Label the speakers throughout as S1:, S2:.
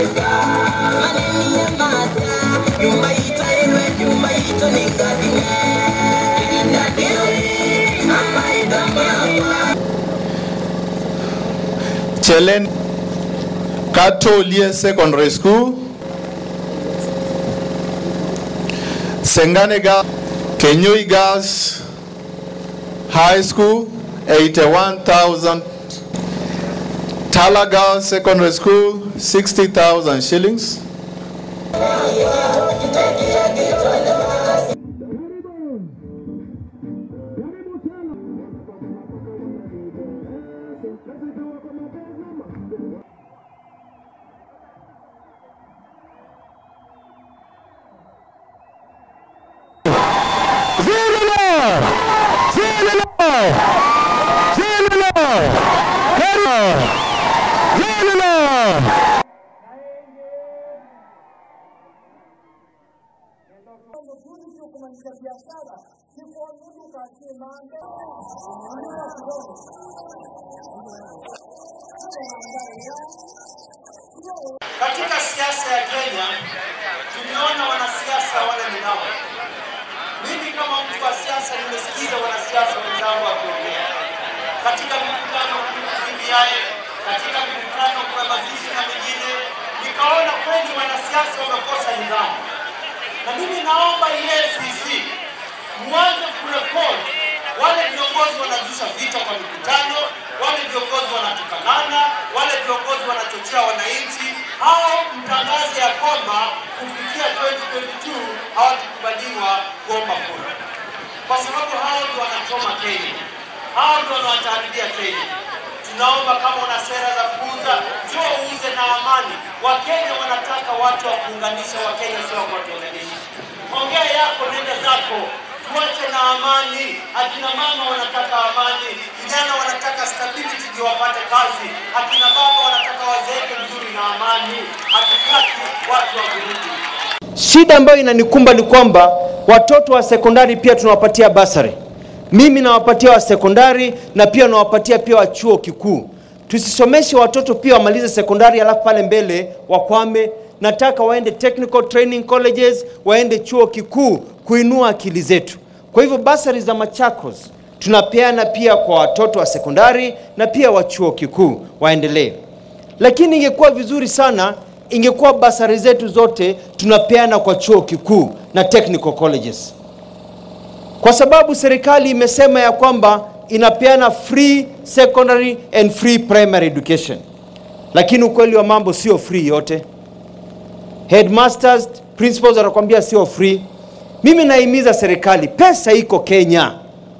S1: Chelen Katolie Secondary School, Sengane Girls, Kenyui Girls High School, 81,000. Tala Girls Secondary School, 60,000 shillings.
S2: Katika siasa ya Kenya tumeona wanasiasa wale ninao. Mimi kama mtu wa siasa nimesikiza wanasiasa wenzangu wakiongea katika mikutano BBI, katika mikutano kwa mazishi na mengine, nikaona kweli wanasiasa wamekosa nidhamu, na mimi naomba EACC mwanze kurekodi wale viongozi wanazusha vita kwa mikutano, wale viongozi wanatukanana, wale viongozi wanachochea wananchi, hao mtangaze ya kwamba kufikia 2022 hawatakubaliwa kuomba kura, kwa sababu hao ndio wanachoma Kenya, hao ndio wanawataharibia Kenya. Tunaomba kama una sera za kuuza, njoo uuze na amani. Wakenya wanataka watu wa kuunganisha Wakenya, sio wa kuwatenganisha. Ongea yako, nenda zako, tuache na amani. Akina mama wanataka amani, vijana wanataka stability ndio wapate kazi, akina baba wanataka wazeeke vizuri na amani. Hatutaki watu wa vurugu.
S3: Shida ambayo inanikumba ni kwamba watoto wa sekondari pia tunawapatia basari. Mimi nawapatia wa sekondari na pia nawapatia pia wa chuo kikuu. Tusisomeshe watoto pia wamalize sekondari alafu pale mbele wakwame. Nataka waende technical training colleges, waende chuo kikuu kuinua akili zetu. Kwa hivyo basari za Machakos tunapeana pia kwa watoto wa sekondari na pia wa chuo kikuu waendelee. Lakini ingekuwa vizuri sana ingekuwa basari zetu zote tunapeana kwa chuo kikuu na technical colleges, kwa sababu serikali imesema ya kwamba inapeana free secondary and free primary education, lakini ukweli wa mambo sio free yote. Headmasters, principals wanakuambia sio free. Mimi naimiza serikali, pesa iko Kenya,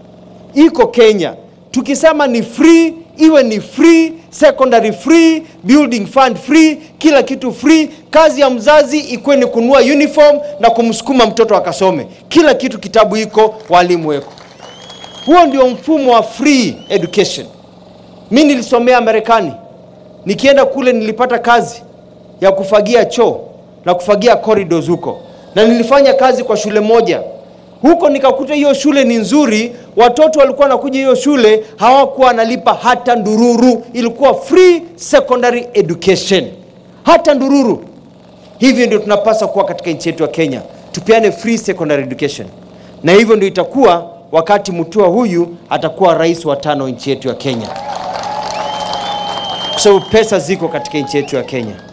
S3: iko Kenya. Tukisema ni free, iwe ni free, secondary free, building fund free, kila kitu free. Kazi ya mzazi ikuwe ni kununua uniform na kumsukuma mtoto akasome. Kila kitu, kitabu iko, walimu weko. Huo ndio mfumo wa free education. Mi nilisomea Marekani, nikienda kule nilipata kazi ya kufagia choo na kufagia corridors huko, na nilifanya kazi kwa shule moja huko, nikakuta hiyo shule ni nzuri. Watoto walikuwa wanakuja hiyo shule, hawakuwa wanalipa hata ndururu, ilikuwa free secondary education, hata ndururu. Hivyo ndio tunapaswa kuwa katika nchi yetu ya Kenya, tupeane free secondary education, na hivyo ndio itakuwa wakati Mutua huyu atakuwa rais wa tano nchi yetu ya Kenya, kwa sababu pesa ziko katika nchi yetu ya Kenya.